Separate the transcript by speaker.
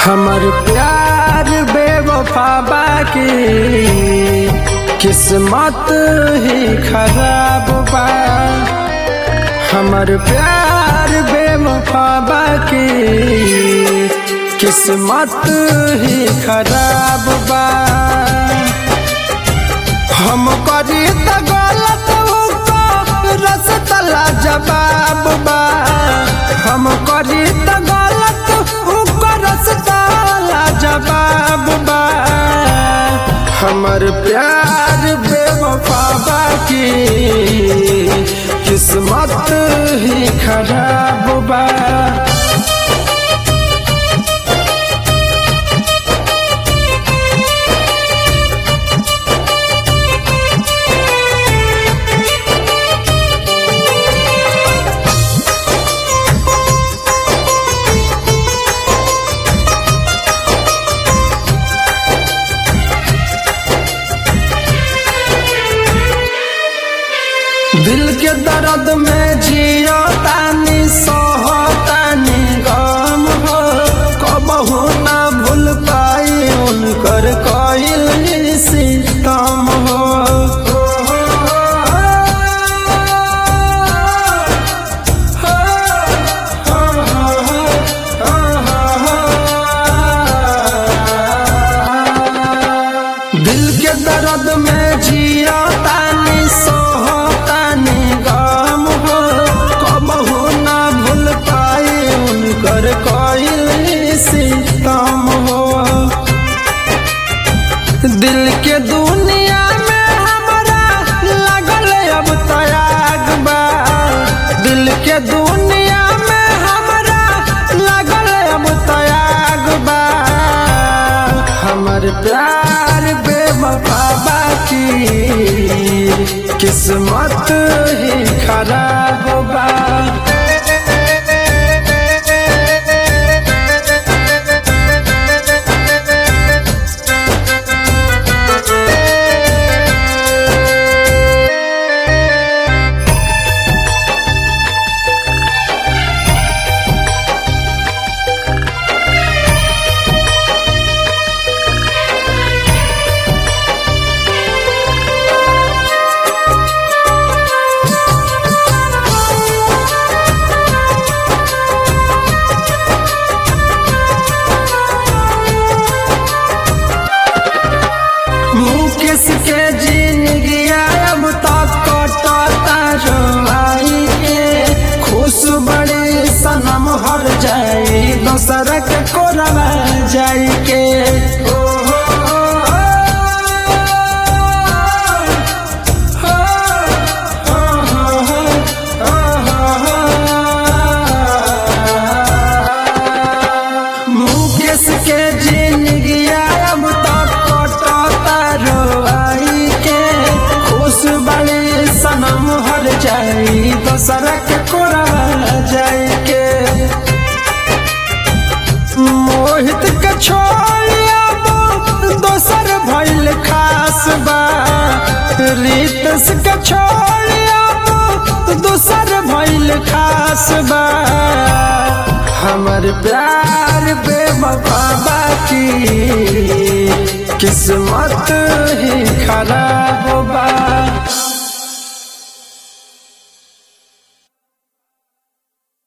Speaker 1: हमर प्यार बेवफा बाकी किस्मत ही खराब बा हमर प्यार बेवफा बाकी किस्मत ही खराब बा हम करी त गलत रसता जवाब बा हम करी त गलत रसता जवाब बा हमर प्यार बेवफा बाकी किस्मत ही खराब बा दिल के दर्द में जियो तानी सोहो तानी गम हो कबहू ना भूल पाई उनकर कोइल सितम हो दिल के दर्द में जियो तानी सोहो तानी गम हो कबहू ना भूल पाई उनकर कोइल सितम हो दिल के दुनिया में हमारा लगल अब तयाग बा दिल के दुनिया में हमारा लगल अब तयाग बा हमर प्यार बेवफा बाकी किस्मत ही खराब बा मुकेश के जिंदगी अब तक कटता रवाई के खुश बड़ी सनम हर जाई दोसर के कोरवा जाई के ओ हो हो हो हो मुकेश के जिंदगी अब तक कटता रोआई के खुश बड़ी सनम हर जाई दोसर के कोरा जाई के मोहित के छोड़िया दोसर भइल खास बा रितस के छोड़िया दोसर भइल खास बा हमर प्यार बेवफा बाकी किस्मत ही खराब